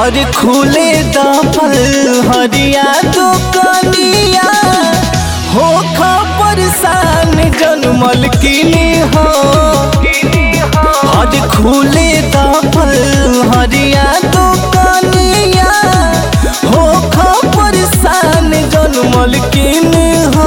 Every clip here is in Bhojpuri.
और खुले दफल हरिया दुकनिया हो खबर सान जनमल किनी हो और खुले दफल हरिया दुकनिया हो खबर सान जनमल किनी हो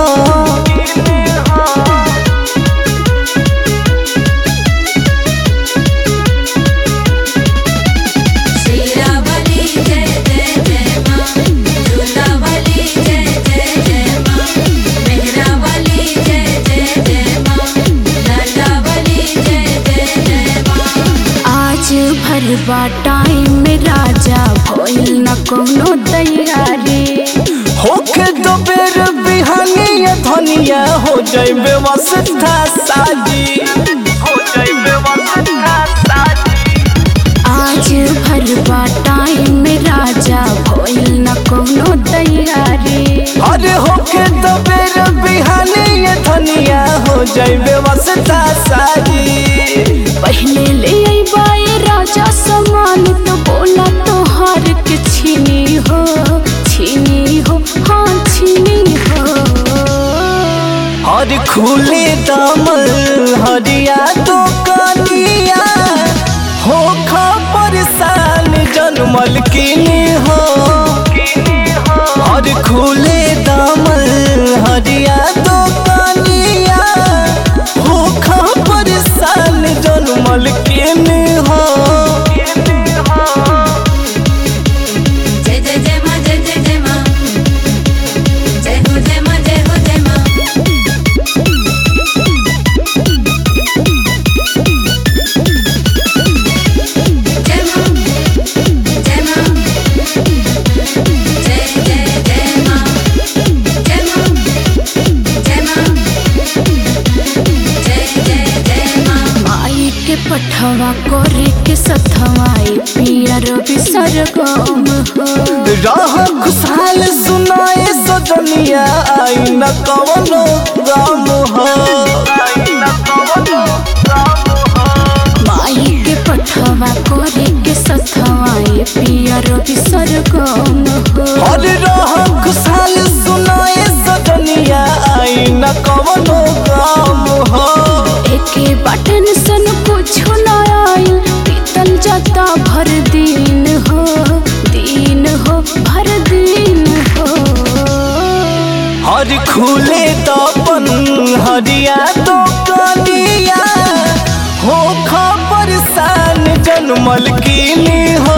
शीरावली जय जय जय माँ झूलावली जय जय जय माँ मेहरावली जय जय जय माँ लटावली जय जय जय माँ आज भरवा टाइम में राजा भइल न कोनो तैयारी होके दो बेर बिहानिया धनिया हो जाए व्यवस्था साजी हो जाए व्यवस्था साजी आज भरवा टाइम में राजा भइल न कोनो तैयारी अरे होके दो बेर बिहानिया धनिया हो जाए व्यवस्था साजी पहले ले अइबाए राजा सामान तो बोला तोहार के छीनी हो छीनी हो हाँ छीनी हो और खुले दामल हरिया तो कनिया हो खबर सान जनमल किनी हो और खुले दामल हरिया तो कनिया हो खबर सान जनमल किनी हो जय जय जय माँ जय जय जय माँ जय हो जय माँ जय हो जय माँ जय माँ जय माँ जय जय जय माँ जय माँ जय माँ जय जय जय माँ माई के पठवा करे के सथवाई पिया रवि सरगम हो राह खुशहाल सुनाए सजनिया आई न कवनो राम हो माई के पठवा करे के सथवाई पिया रवि सरगम हो और राह खुशहाल सुनाए सजनिया आई न कवनो राम हो एके बटन सन कुछो न आइल पीतल जाता भर दिन हो दिन हो भर दिन हो हर खुले तपन हरिया तो कनिया हो खबर सान जनमल किनी हो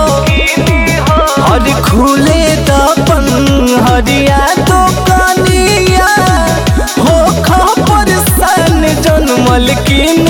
हर खुले तपन हरिया तो कनिया हो खबर सान जनमल किनी